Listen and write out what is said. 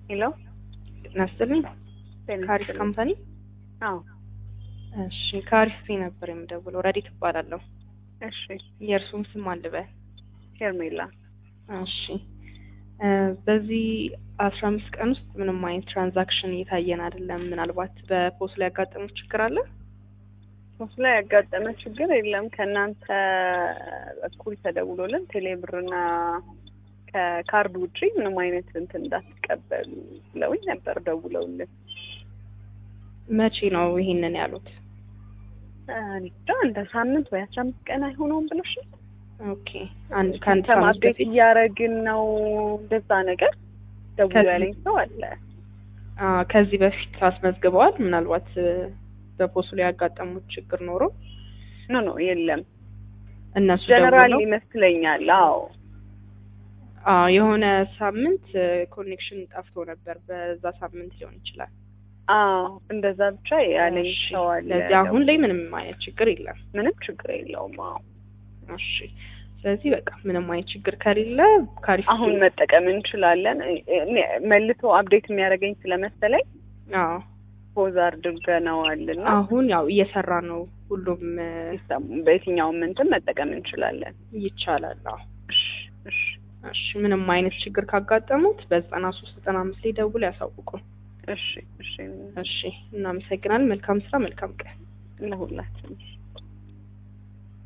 ሄሎ ናስትልኝ ከአሪፍ ካምፓኒ አዎ እሺ ከአሪፍ ፊ ነበር የምደውለው ረዲት እባላለሁ እሺ የእርሱም ስም አልበል ሄርሜላ እሺ በዚህ አስራ አምስት ቀን ውስጥ ምንም አይነት ትራንዛክሽን እየታየን አይደለም ምናልባት በፖስ ላይ ያጋጠመው ችግር አለ ሶስት ላይ ያጋጠመ ችግር የለም ከእናንተ በኩል ተደውሎልን ቴሌብርና ከካርድ ውጪ ምንም አይነት እንትን እንዳትቀበሉ ብለውኝ ነበር ደውለውልን መቼ ነው ይሄንን ያሉት እኔ እንጃ እንደ ሳምንት ወይ አስራ አምስት ቀን አይሆነውም ብለሽ ኦኬ አንድ ከአንድ ከአንተም ሳምንት አፕዴት በፊት እያደረግን ነው እንደዛ ነገር ደውሎ ከዚህ- ያለኝ ሰው አለ አ፣ ከዚህ በፊት አስመዝግበዋል ምናልባት እ፣ በፖሱ ላይ ያጋጠሙት ችግር ኖሮ ኖ ኖ የለም እነሱ ጀነራል ደውለው ይመስለኛል አዎ አ፣ የሆነ ሳምንት ኮኔክሽን ጠፍቶ ነበር በዛ ሳምንት ሊሆን ይችላል አዎ እንደዛ ብቻ ያለኝ እሺ፣ ሰው አለ ስለዚህ አሁን ላይ ምንም አይነት ችግር የለም ምንም ችግር የለውም አዎ እሺ ስለዚህ በቃ ምንም አይነት ችግር ከሌለ ካሪፍ አሁን መጠቀም እንችላለን እኔ መልሶ አፕዴት የሚያደርገኝ ስለመሰለኝ አዎ ፖዝ አድርገነዋል እና አሁን ያው እየሰራ ነው ሁሉም እ፣ ሲስተሙ በየትኛውም እንትን መጠቀም እንችላለን ይቻላል አዎ እሺ እሺ እሺ ምንም አይነት ችግር ካጋጠሙት በዘጠና ሶስት ዘጠና አምስት ላይ ደውል ያሳውቁ እሺ እሺ እሺ እናመሰግናለን መልካም ስራ መልካም ቀን ለሁላችን